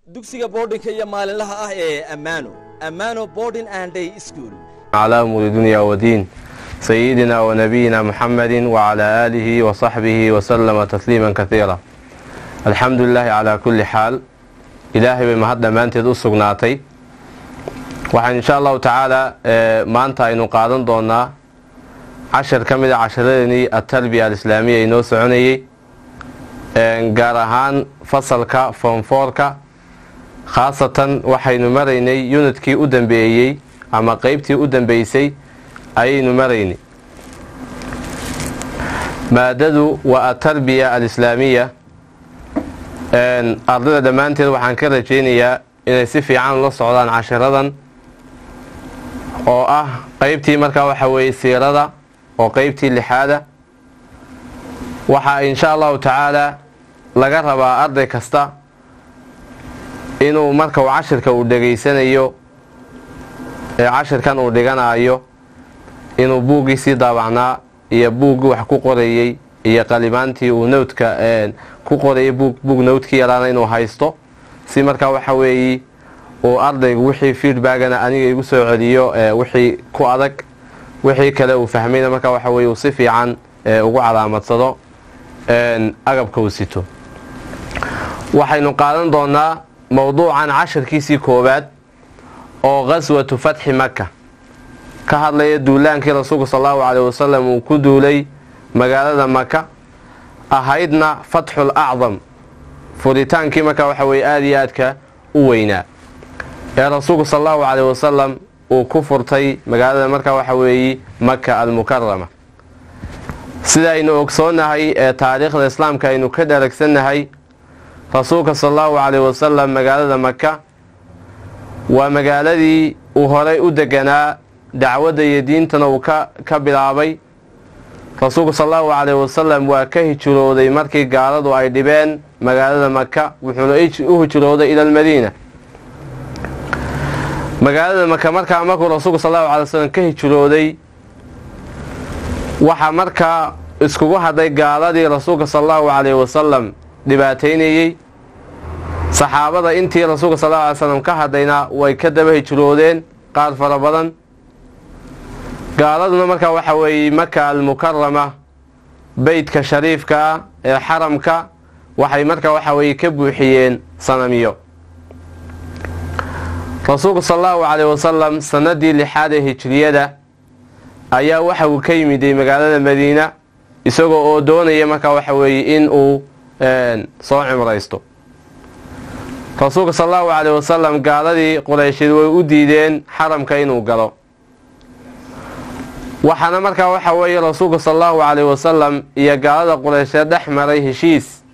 dugsiga boardinka iyo maalinlaha ah ee ammaano ammaano boarding and day school على أمور دنيا ودين سيدنا ونبينا محمد وعلى آله وصحبه وسلم تسليما كثيرا الحمد لله على كل حال إلهي بمهد maanteed u sugnaatay waxaan insha allahu tacaala maanta aynu qaadan doonaa cashar ka mid a casharadeenii atarbiya alislaamiya inoo soconayey gaar ahaan fasalka foomfoorka khaasatan waxaynu maraynay unidkii u dambeeyey ama qeybtii u dambeysay ayaynu maraynay maadadu waa atarbiya alislaamiya ardayda dhammaanteed waxaan ka rajaynayaa inay si fiican ula socdaan cashiradan oo ah qeybtii markaa waxa weeye siirada oo qeybtii lixaada waxaa insha allahu tacaala laga rabaa arday kasta inuu marka uu cashirka uu dhegaysanayo ee cashirkan uu dhiganayo inuu buuggiisii daabacnaa iyo buuggii wax ku qorayey iyo qalimaantii uu nowdka ku qorayay buug nowdkii yaraana inuu haysto si markaa waxa weeye uu ardaygu wixii feedbackana aniga igu soo celiyo wixii ku adag wixii kale uu fahmayna markaa waxa weye uu si fiican ugu calaamadsado agabka uu sito waxaynu qaadan doonaa mowduucan cashirkiisii koowaad oo qaswatu fatxi maka ka hadlaya duulaankii rasuulku sal allahu caleyh wasalam uu ku duulay magaalada maka ahaydna fatxul acdam furitaankii markaa waxa weye aada iyo aadka u weynaa ee rasuulku sal allahu caleyh wasalam uu ku furtay magaalada markaa waxa weeye maka almukarama sida aynu ogsoonahay ee taariikhda islaamka aynu ka dharagsannahay rasuulka sal allahu caleyh wasalam magaalada maka waa magaaladii uu horay u deganaa dacwadda iyo diintana uu ka bilaabay rasuulku sal allahu caleyh wasalam waa ka hijrooday markii gaaladu ay dhibeen magaalada maka wuxuuna u hijrooday ila almadiina magaalada maka markaa markuu rasuulku sal allahu calay wasalam ka hijrooday waxaa markaa iskugu hadhay gaaladii rasuulka sal allahu caleyh wasalam dhibaataynayey saxaabada intii rasuulka sal alla alay slam ka hadhayna way ka daba hijroodeen qaar fara badan gaaladuna markaa waxa weeye maka almukarama beytka shariifka ah ee xaramka waxay markaa waxa weeye ka buuxiyeen sanamiyo rasuulku sal allahu caleyh wasalam sanadii lixaad ee hijriyada ayaa waxa uu ka yimiday magaalada madiina isagoo oo doonaya markaa waxa weeye in uu soo cimraysto rasuulka sal allahu caleyh wasalam gaaladii qureysheed way u diideen xaramka inuu galo waxaana markaa waxa weeye rasuulka sal allahu caleyh wasalam iyo gaalada qureysheed dhex maray heshiis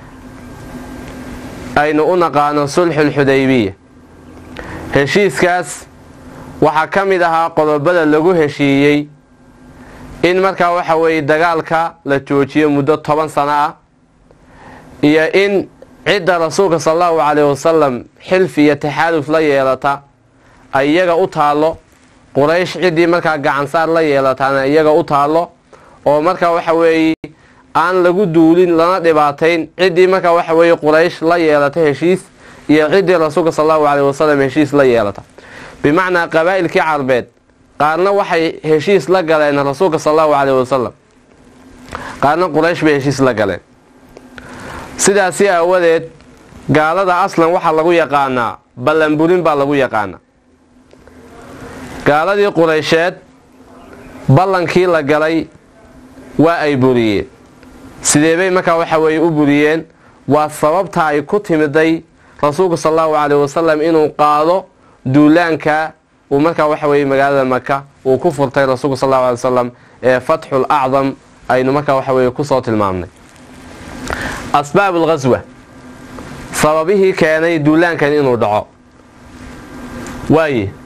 aynu u naqaano sulxulxudaybiya heshiiskaas waxaa ka mid ahaa qodobada lagu heshiiyey in markaa waxa weeye dagaalka la joojiyo muddo toban sano ah iyo in cidda rasuulka sal allahu caleyh wasalam xilfi iyo taxaaluf la yeelata ay iyaga u taallo quraysh ciddii markaa gacansaar la yeelataana iyaga u taallo oo markaa waxa weeye aan lagu duulin lana dhibaatayn ciddii markaa waxa weeye quraysh la yeelata heshiis iyo ciddii rasuulka sal allahu caleyh wasalam heshiis la yeelata bimacnaa qabaa'ilkii carbeed qaarna waxay heshiis la galeen rasuulka sal allahu caleyh wasalam qaarna quraysh bay heshiis la galeen sidaasi aawadeed gaalada aslan waxaa lagu yaqaanaa ballanburin baa lagu yaqaanaa gaaladii qureysheed ballankii la galay waa ay buriyeen sidee bay markaa waxa weeye u buriyeen waa sababta ay ku timiday rasuulku sal allahu caleyh wasalam inuu qaado duulaanka uu markaa waxa weeye magaalada maka uu ku furtay rasuulku sal allahu alay wasalam ee fatxul acdam aynu markaa waxa weeye kusoo tilmaamnay asbaab alghaswa sababihii keenay duulaankan inuu dhaco waaye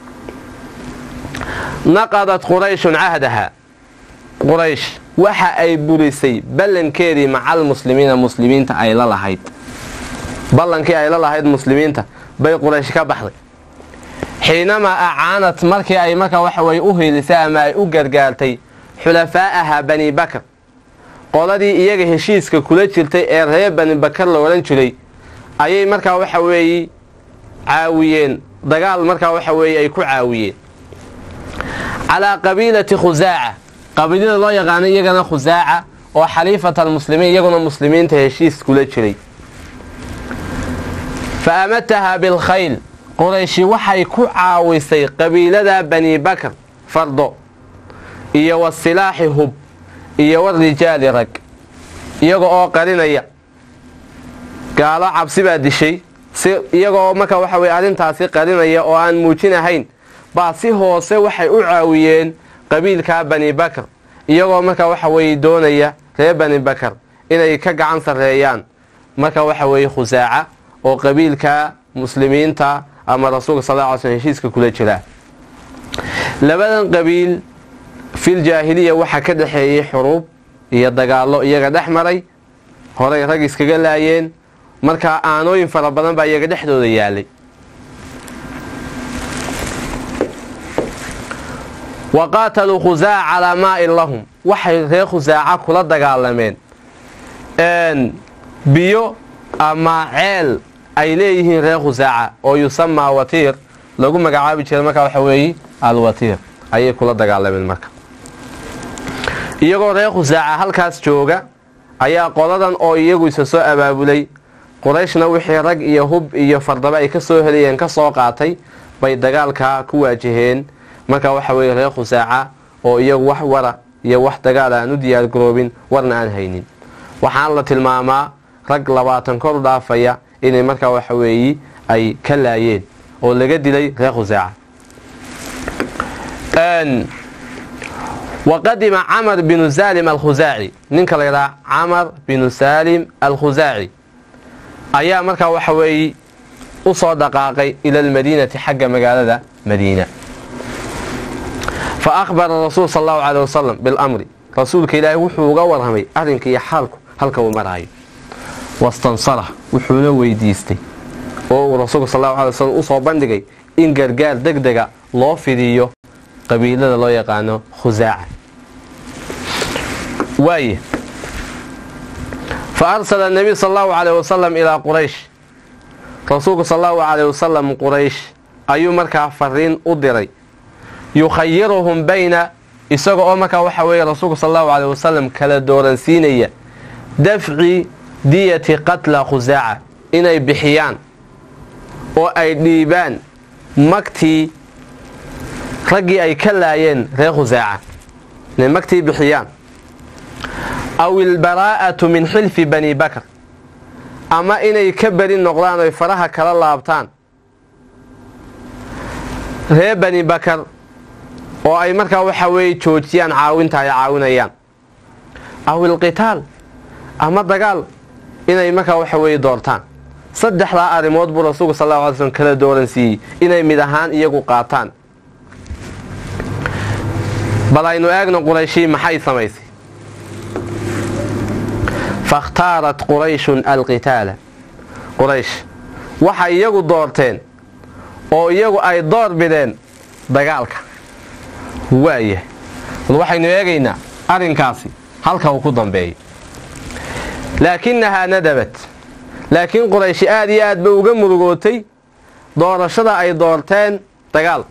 naqadat qurayshun cahdaha quraysh waxa ay burisay ballankeedii macal muslimiina muslimiinta ay la lahayd ballankii ay la lahayd muslimiinta bay quraysh ka baxday xiinamaa acaanad markii ay markaa waxa weye u hiilisay ama ay u gargaartay xulafaa'aha bani bakr qoladii iyaga heshiiska kula jirtay ee reer bani bakar la odhan jiray ayay markaa waxa weeye caawiyeen dagaal markaa waxa weeye ay ku caawiyeen calaa qabiilati khusaaca qabiilada loo yaqaano iyagana khusaaca oo xaliifat almuslimiin iyaguna muslimiinta heshiis kula jiray fa amataha bilkhayl qurayshi waxay ku caawisay qabiilada bani bakr fardo iyo wasilaaxi hub iyo warijaali rag iyaga oo qarinaya gaalo cabsi baa dishay si iyagoo marka waxa weye arrintaasi qarinaya oo aan muujinahayn baa si hoose waxay u caawiyeen qabiilka bani bakr iyagoo marka waxa weye doonaya reer bani bakr inay ka gacan sarreeyaan marka waxa weeye khusaaca oo qabiilka muslimiinta ama rasuulka sal lla ly slm heshiiska kula jira labadan qabiil fil jaahiliya waxaa ka dhexeeyey xuruub iyo dagaallo iyaga dhex maray horay rag iskaga laayeen markaa aanooyin fara badan baa iyaga dhexdooda yaalay wa qaataluu khusaaca calaa maa'in lahum waxay reer khusaaca kula dagaalameen biyo ama ceel ay leeyihiin reer khusaaca oo yusamaa watiir lagu magacaabi jiray markaa waxa weeye alwatiir ayay kula dagaalameen marka iyagoo reer khusaaca halkaas jooga ayaa qoladan oo iyagu isa soo abaabulay qurayshna wixii rag iyo hub iyo fardaba ay ka soo helayeen ka soo qaatay bay dagaalkaa ku waajaheen marka waxa weeye reer khusaaca oo iyagu wax wara iyo wax dagaal aan u diyaargaroobin warna aan haynin waxaan la tilmaamaa rag labaatan kor dhaafaya inay markaa waxa weeye ay ka laayeen oo laga dilay reer khusaaca waqadima camar binu salim alkhusaaci ninka la yidhaha camar binu salim alkhusaaci ayaa markaa waxa weeye u soo dhaqaaqay ila almadiinati xagga magaalada madiina fa akhbara rasuul sal allahu caley wasalam bilamri rasuulka ilaahi wuxuu uga warramay arrinka iyo xaalku halka uu maraayo wastansarah wuxuuna weydiistay oo uu rasuulka sal allahu alay wasalam usoo bandhigay in gargaar deg dega loo fidiyo qabiilada loo yaqaano khusaaca waaye fa arsala nabiy sal allahu caleyh wasalam ilaa quraysh rasuulku sal allahu caleyh wasalam quraysh ayuu markaa fariin u diray yukhayiruhum bayna isaga oo markaa waxa weeye rasuulku sal allahu caleyh wasalam kala dooransiinaya dafci diyati qatla khusaaca inay bixiyaan oo ay dhiibaan magtii raggii ay ka laayeen reer khusaaca inay magtii bixiyaan aw ilbaraa'atu min xilfi bani bakr ama inay ka beri noqdaan oy faraha kala laabtaan reer bani bakar oo ay markaa waxa weeye joojiyaan caawinta ay caawinayaan aw ilqitaal ama dagaal inay markaa waxa weeye doortaan saddexdaa arrimood buu rasuulku sal alla alay slm kala dooran siiyey inay mid ahaan iyagu qaataan bal aynu eegno qurayshii maxay samaysay fakhtaarat qurayshun alqitaala quraysh waxay iyagu doorteen oo iyagu ay door bideen dagaalka waaya bal waxaynu eegaynaa arrinkaasi halka uu ku dambeeyo laakinahaa nadabat laakiin qurayshi aad iyo aad ba uga murugootay doorashada ay doorteen dagaal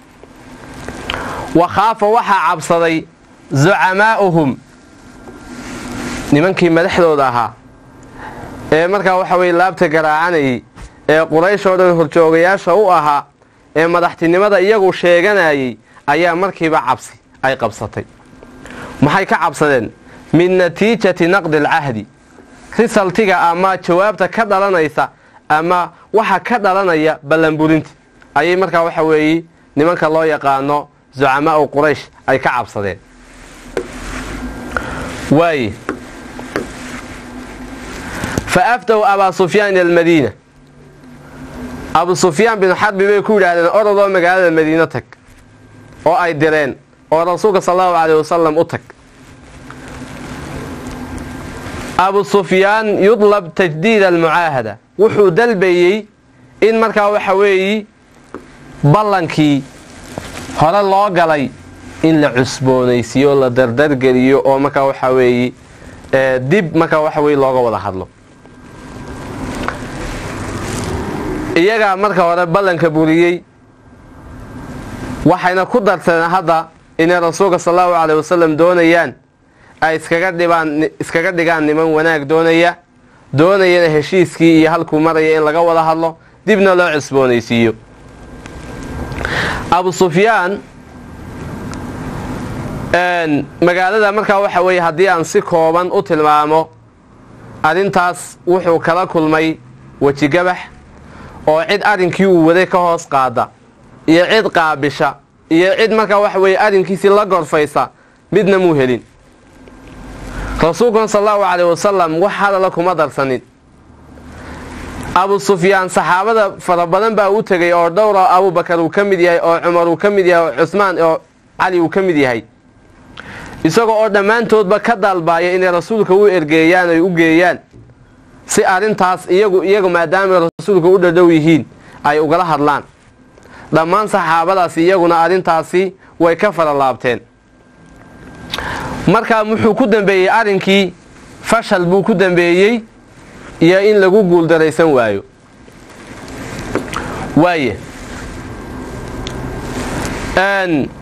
wa khaafa waxaa cabsaday zucamaa'uhum nimankii madaxdooda ahaa ee markaa waxa weye laabta garaacanayay ee quraysh oo dhan horjoogayaasha u ahaa ee madaxtinimada iyagu sheeganayay ayaa markiiba cabsi ay qabsatay maxay ka cabsadeen min natiijati naqdi alcahdi risaltiga ama jawaabta ka dhalanaysa ama waxa ka dhalanaya ballanburinta ayay markaa waxa weeye nimanka loo yaqaano zucamaau quraysh ay ka cabsadeen waaye fa aftahu abaa sufyaan ila almadiina abu sufyaan binu xarbi bay ku yidhaahdeen orodoo magaalada madiino tag oo ay direen oo rasuulka sal allahu caleyh wasalam u tag abu sufyaan yudlab tajdiid almucaahada wuxuu dalbayey in markaa waxa weeyi ballankii hore loo galay in la cusboonaysiiyo la dardargeliyo oo markaa waxaa weeye dib markaa waxa weye looga wada hadlo iyagaa marka hore ballanka buriyey waxayna ku darteen hadda inay rasuulka sal allahu caleyh wasalam doonayaan ay iskaga dhibaan iskaga dhigaan niman wanaag doonaya doonayana heshiiskii iyo halkuu maraya in laga wada hadlo dibna loo cusboonaysiiyo abu sufyaan magaalada markaa waxa weeye haddii aan si kooban u tilmaamo arrintaas wuxuu kala kulmay wejigabax oo cid arrinkii uu waday ka hoos qaada iyo cid qaabisha iyo cid markaa waxa weeye arrinkiisii la gorfaysa midna muu helin rasuulkuna sal allahu caleyh wasalam wax hadala kuma darsanin abu sufyaan saxaabada fara badan baa u tegay oo dhowra abubakar uu ka mid yahay oo cumar uu ka mid yahay oo cusmaan oo cali uu ka mid yahay isagoo oo dhammaantoodba ka dalbaaya inay rasuulka u ergeeyaan ay u geeyaan si arrintaas iyagu iyagu maadaamay rasuulka u dhadhow yihiin ay ugala hadlaan dhammaan saxaabadaasi iyaguna arrintaasi way ka fara laabteen markaa wuxuu ku dambeeyey arrinkii fashal buu ku dambeeyey iyo in lagu guuldaraysan waayo waaye